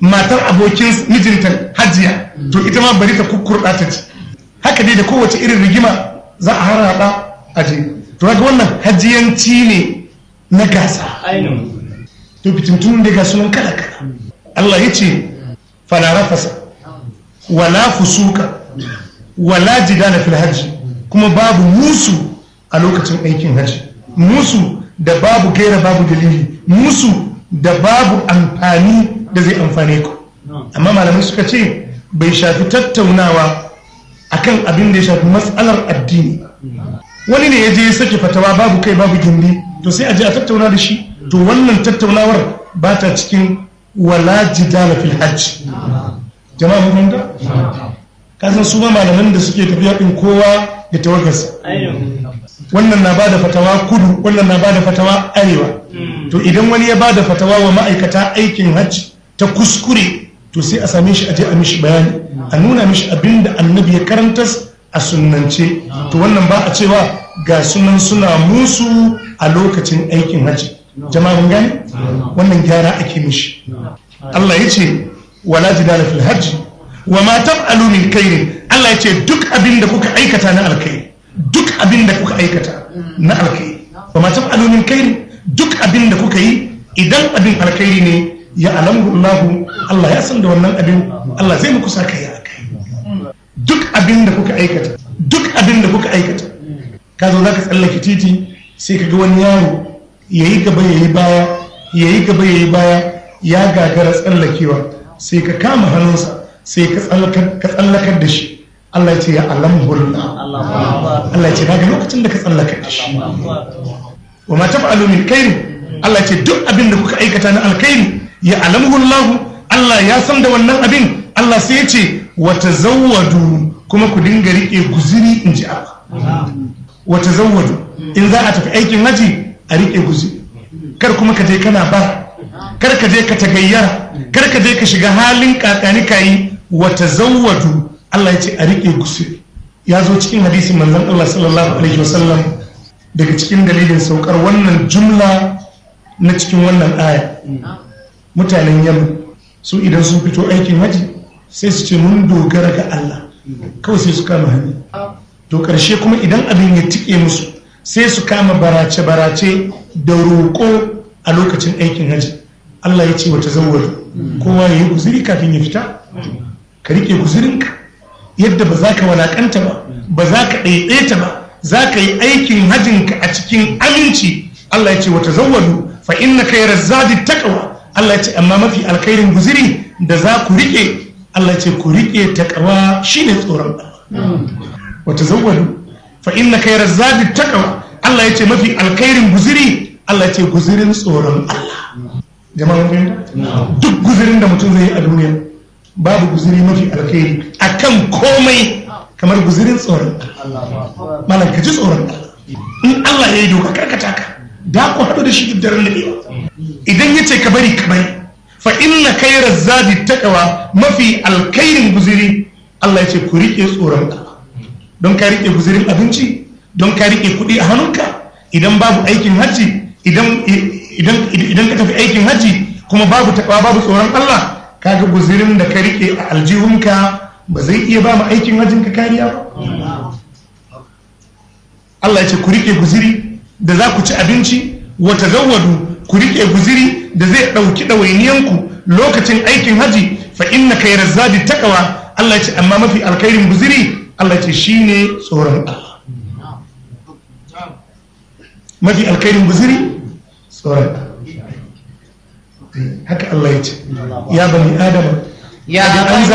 matar abokin mijinta hajiya to ita ma bari ta kukkurɗa ta ci haka dai da kowace irin rigima za a harhaɗa a je to ga wannan hajiyanci ne na gasa to fitintun da ga sunan kala kala Allah ya ce fala rafasa wala fusuka wala jidala fil hajji kuma babu musu a lokacin aikin hajji musu da babu gaira babu dalili musu da babu amfani da zai amfane ku amma malamai suka ce bai shafi tattaunawa akan abin da ya shafi matsalar addini wani ne ya je ya sake fatawa babu kai babu gindi to sai a je a tattauna da shi to wannan tattaunawar ba ta cikin wala jidala fil hajj jama'a mun da kasan su ma malaman da suke tafiya din kowa da tawagarsa wannan na bada fatawa kudu wannan na bada fatawa arewa to idan wani ya bada fatawa wa ma'aikata aikin hajji ta kuskure to sai a same shi a je a mishi bayani a nuna mishi abin da annabi ya karantas a sunnance to wannan ba a cewa ga sunan suna musu a lokacin aikin hajji jama'a mun gane wannan gyara ake mishi Allah ya ce wala jidala fil hajji wa ma taf'alu min khairin Allah ya ce duk abin da kuka aikata na alkhairi duk abin da kuka aikata na alkhairi wa ma taf'alu min khairin duk abin da kuka yi idan abin alkhairi ne ya alamu Allah Allah ya san da wannan abin Allah zai muku saka ya akai duk abin da kuka aikata duk abin da kuka aikata ka zo zaka tsallake titi sai ka ga wani yaro yayi gaba yayi baya yayi gaba yayi baya ya gagara tsallakewa sai ka kama hannunsa sai ka tsallakar da shi Allah ya ce ya alhamdulillah Allah ya ce daga lokacin da ka tsallakar da shi wa ma taf'alu min khairin Allah ya ce duk abin da kuka aikata na alkhairi ya alhamdulillah Allah ya san da wannan abin Allah sai ya ce wa tazawwadu kuma ku dinga rike guziri in ji Allah wa tazawwadu in za a tafi aikin haji a rike guziri kar kuma ka je kana ba kar ka je ka tagayyara kar ka je ka shiga halin kakani kayi wa tazawwadu Allah ya ce a rike gusuri ya zo cikin hadisin manzon Allah sallallahu alaihi wasallam daga cikin dalilin saukar wannan jumla na cikin wannan aya mutanen yamma su idan sun fito aikin haji sai su ce mun dogara ga Allah kawai sai su kama hannu to karshe kuma idan abin ya tike musu sai su kama barace-barace da roƙo a lokacin aikin haji Allah ya ce wata zawar kowa ya yi guziri kafin ya fita ka riƙe guzirinka yadda ba za ka walakanta ba ba za ka ɗaiɗaita ba za ka yi aikin hajinka a cikin aminci Allah ya ce wata zawadu fa inna kai razzadi taqwa Allah ya ce amma mafi alkhairin guziri da za ku riƙe Allah ya ce ku riƙe taqwa shine tsoron Allah wata zawadu fa inna kai razzadi taqwa Allah ya ce mafi alkhairin guziri Allah ya ce guzirin tsoron Allah jama'a fahimta duk guzirin da mutum zai yi a duniya babu guziri mafi alkhairi akan komai kamar guzirin tsoron malam ka ji tsoron in Allah ya yi doka karkata ka da ku haɗu da shi daren laɓewa idan ya ce ka bari ka bari fa inna khairar zadi taqwa mafi alkhairin guziri Allah ya ce ku riƙe tsoron Allah don ka riƙe guzirin abinci don ka riƙe kuɗi a hannunka idan babu aikin hajji idan idan ka tafi aikin hajji kuma babu takawa babu tsoron Allah kaga guzirin da ka rike a aljihunka ba zai iya ba mu aikin hajjin ka kariya ba Allah ya ce ku rike guziri da za ku ci abinci wa tazawwadu ku rike guziri da zai dauki ɗawainiyanku lokacin aikin haji fa inna khayra zadi taqwa Allah ya ce amma mafi alkhairin guziri Allah ya ce shine tsoron Allah mafi alkhairin guziri tsoron haka Allah ya ce ya bani adama ya